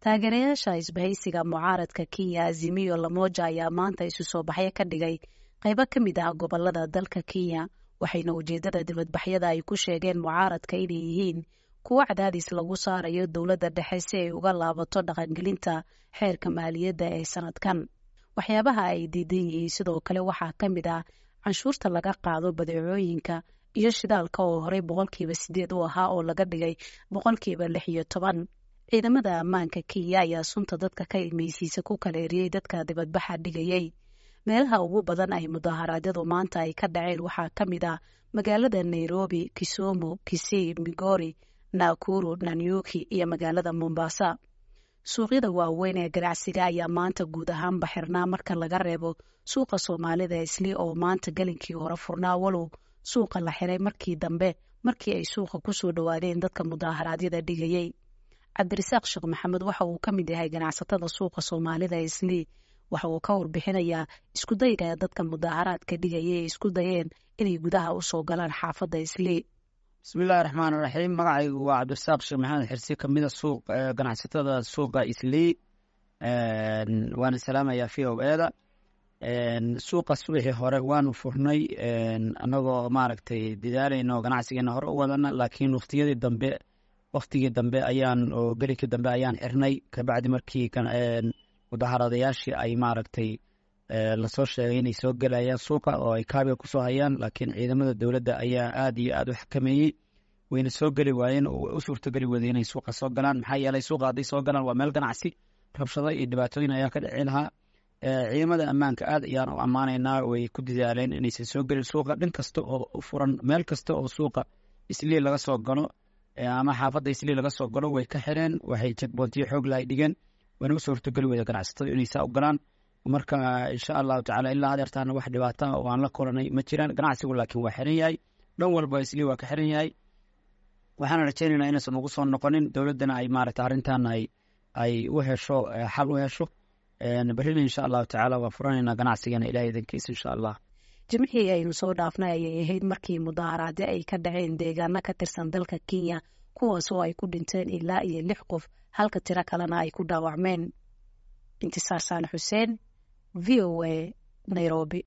taageerayaasha isbahaysiga mucaaradka kenya azimiyo lamoja ayaa maanta isu soo baxyo ka dhigay qaybo ka mid ah gobolada dalka kenya waxayna ujeedada dibadbaxyada ay ku sheegeen mucaaradka inay yihiin kuwo cadaadis lagu saarayo dowladda dhexe si ay uga laabato dhaqangelinta xeerka maaliyadda ee sanadkan waxyaabaha ay diidan yihiin sidoo kale waxaa ka mid ah canshuurta laga qaado badeecooyinka iyo shidaalka oo horey boqolkiiba sideed u ahaa oo laga dhigay boqolkiiba lix iyo toban ciidamada ammaanka kenya ayaa sunta dadka ka imeysiisa ku kala eriyey dadka dibadbaxa dhigayay meelaha ugu badan ay mudaharaadyadu maanta ay ka dhaceen waxaa ka mid ah magaalada nairobi kisumu kisii migori nakuru nanyuki iyo magaalada mombasa suuqyada waaweyn ee ganacsiga ayaa maanta guud ahaanba xirnaa marka laga reebo suuqa soomaalida isli oo maanta gelinkii hore furnaa walow suuqa la xiray markii dambe markii ay suuqa kusoo dhowaadeen dadka mudaharaadyada dhigayay cabdirasaaq sheekh maxamed waxa uu ka mid yahay ganacsatada suuqa soomaalida islii waxa uu ka warbixinayaa iskudayga dadka mudaharaadka dhigaya ee isku dayeen inay gudaha usoo galaan xaafadda islii bismillahi raxmaan raxiim magacaygu waa cabdirasaaq sheekh maxamed xirsi kamida suuq ganacsatada suuqa islii waana salaamayaa v o eda suuqa subaxii hore waanu furnay anagoo maaragtay dadaalayno ganacsigeena hore u wadana laakiin waktiyadii dambe waktigii dambe ayaan oo gelinkii dambe ayaan xirnay kabacdi markii mudaharadayaashii ay maaragtay lasoo sheegay inay soo gelayaan suuqa oo ay kaabiga kusoo hayaan laakiin ciidamada dowladda ayaa aad iyo aad u xakameeyey wayna soo geli waayeen oo u suurtageli wada inay suuqa soo galaan maxaa yeelay suuqa hadday soo galaan waa meel ganacsi rabshado iyo dhibaatooyin ayaa ka dhici lahaa ciidamada ammaanka aad ayaan u ammaanaynaa way ku dadaaleen inaysan soo gelin suuqa dhin kasta oo u furan meel kasta oo suuqa islii laga soo galo ama xaafadda islii laga soo galo way ka xireen waxay jegboontiyo xoog lahay dhigeen wayna u suurtageli wada ganacsatada inay saa u galaan marka insha allahu tacala ilaa hadeertaana wax dhibaata oo aan la kulanay ma jiraan ganacsigu laakiin waa xiran yahay dhan walba islii waa ka xiran yahay waxaana rajaynaynaa inaysan ugu soo noqonin dowladdana ay maaragta arrintan ay ay u hesho xal u hesho berrina insha allahu tacaala waa furanaynaa ganacsigeena ilahay idankiisa insha allah jimcihii aynu soo dhaafnay ayay ahayd markii mudaharaadyo ay ka dhaceen deegaano ka tirsan dalka kenya kuwaas oo ay ku dhinteen ilaa iyo lix qof halka tiro kalena ay ku dhaawacmeen intisaar saane xuseen v o a nairobi